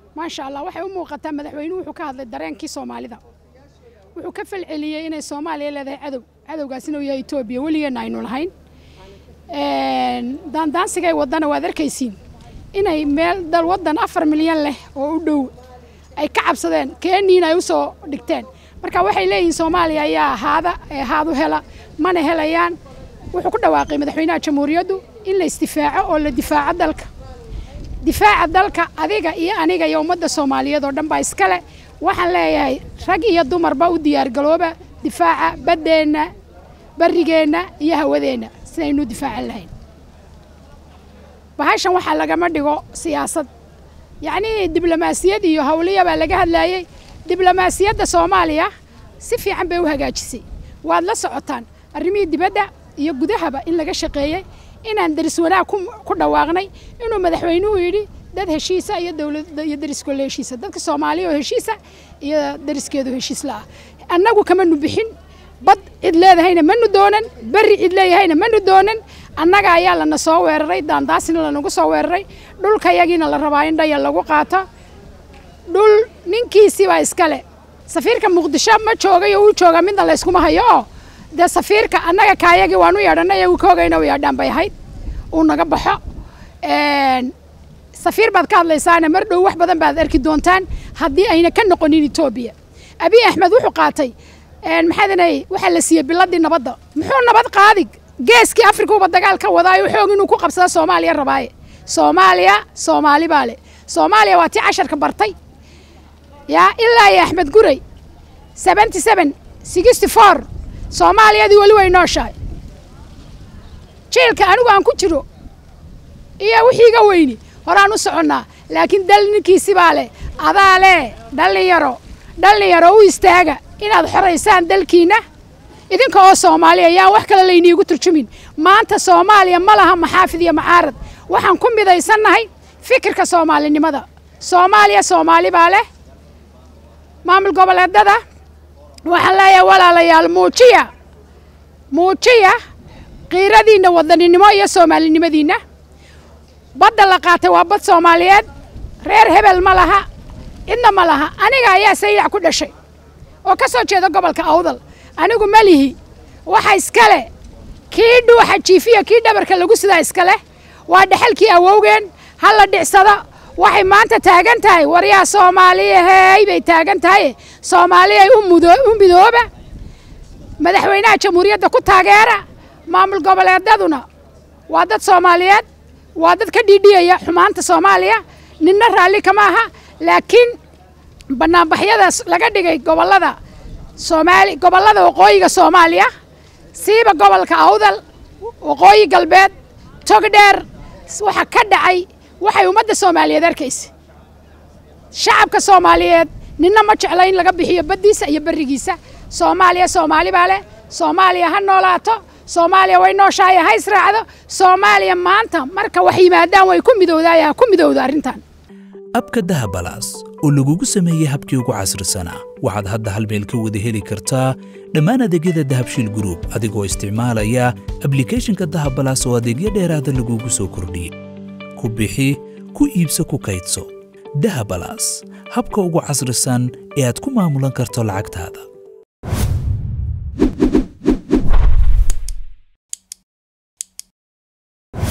maasha allah waxay u muuqataa madaxweynuhu wuxuu ka hadlay dareenkii soomaalida wuxuu ka falceliyey inay soomaaliya leedahay cadow cadowgaasina uu yahay etoobiya weligeenna aynu lahayn daandaansigay waddana waad arkaysiin inay meel dal waddan afar milyan leh oo u dhow ay ka cabsadeen keeniina ay u soo dhigteen marka waxay leeyihiin soomaaliya ayaa haada ee haadu hela mana helayaan wuxuu ku dhawaaqay madaxweynaha jamhuuriyaddu in la isdifaaco oo la difaaco dalka difaaca dalka adiga iyo aniga iyo ummadda soomaaliyeed oo dhan baa iskale waxaan leeyahay rag iyo dumarba u diyaargalooba difaaca baddeenna barrigeenna iyo hawadeenna sidaynu difaacan lahayn bahashan waxaa lagama dhigo siyaasad yacnii diblomaasiyad iyo hawliya baa laga hadlaayey diblomaasiyadda soomaaliya si fiican bay u hagaajisay waad la socotaan arrimihii dibadda iyo gudahaba in laga shaqeeyey inaan deris wanaag ku dhawaaqnay inuu madaxweynuhu yidhi dad heshiisa iyo dowladda iyo deriskoola heshiisa dadka soomaaliya oo heshiisa iyo deriskeedu heshiis la ah annagu kamanu bixin bad cid leedahayna manu doonan berri cid leeyahayna manu doonan annaga ayaa lana soo weeraray daandaasina lanagu soo weeraray dhulkayagiina la rabaa in dhaya lagu qaato dhul ninkiisii baa iskale safiirka muqdisho ma joogayo uu jooga midna layskuma hayo oo dee safiirka annaga kaayagii waan u yeedhanay uu kaogayna u yeedhaan bay ahayd uu naga baxo safiir baad ka hadlaysaana mar dhow wax badan baad arki doontaan haddii ayna ka noqonin etoobiya abiy axmed wuxuu qaatay maxaadanay waxaa la siiyey biladii nabadda muxuu nabad qaadi geeskii afrikuuba dagaal ka wadaayo xoog inuu ku qabsada soomaaliya rabaaye soomaaliya soomaali baa le soomaaliya waa tii casharka bartay yaa ilaa iyo axmed guray seventy seven sixty four soomaaliyadii weli way nooshahay jiilka anigu aan ku jiro iyo wixiiga weyni horaan u soconnaa laakiin dal ninkiisi baa leh adaa leh dhallinyaro dhallinyaro u istaaga inaad xoraysaan dalkiinna idinka oo soomaaliya yaan wax kale layniigu turjumin maanta soomaaliya ma laha maxaafid iyo macaarad waxaan ku midaysannahay fikirka soomaalinimada soomaaliya soomaali baa leh maamul goboleedada waxaan leeyahay walaalayaal muujiya muujiya qiiradiinna wadaninimo iyo soomaalinimadiinna badda la qaatay waa bad soomaaliyeed reer hebel ma laha cidna ma laha aniga ayaa saylac ku dhashay oo ka soo jeeda gobolka awdal anigu ma lihi waxa iskale kii dhuuxa jiifiya kii dhabarka lagu sidaa iskale waa dhexalkii awowgeen ha la dhicsado waxay maanta taagan tahay waryaa soomaaliyahey bay taagan tahay soomaaliyay u midooba madaxweynaha jamhuuriyadda ku taageera maamul goboleedaduna waa dad soomaaliyeed waa dad ka dhiidhiyaya xumaanta soomaaliya ninna raalli kama aha laakiin bannaanbaxyadaas laga dhigay gobollada soomaali gobollada waqooyiga soomaaliya siiba gobolka awdal waqooyi galbeed togdheer waxa ka dhacay waxay ummadda soomaaliyeed arkaysa shacabka soomaaliyeed ninna ma jecla in laga bixiyo baddiisa iyo berrigiisa soomaaliya soomaali baa leh soomaaliya ha noolaato soomaaliya way nooshahay ha israacdo soomaaliya maanta marka wax yimaadaan way ku midowdaaya ha ku midowda arrintan abka dahabalaas oo lagugu sameeyey habkii ugu casrisanaa waxaad hadda hal meel ka wada heli kartaa dhammaan adeegyada dahabshiil gruub adigoo isticmaalaya ablikhethonka dahabalaas oo adeegyo dheeraada lagugu soo kordhiyey ku bixi ku iibso ku kaydso dahabalaas habka ugu casrisan ee aad ku maamulan karto lacagtaada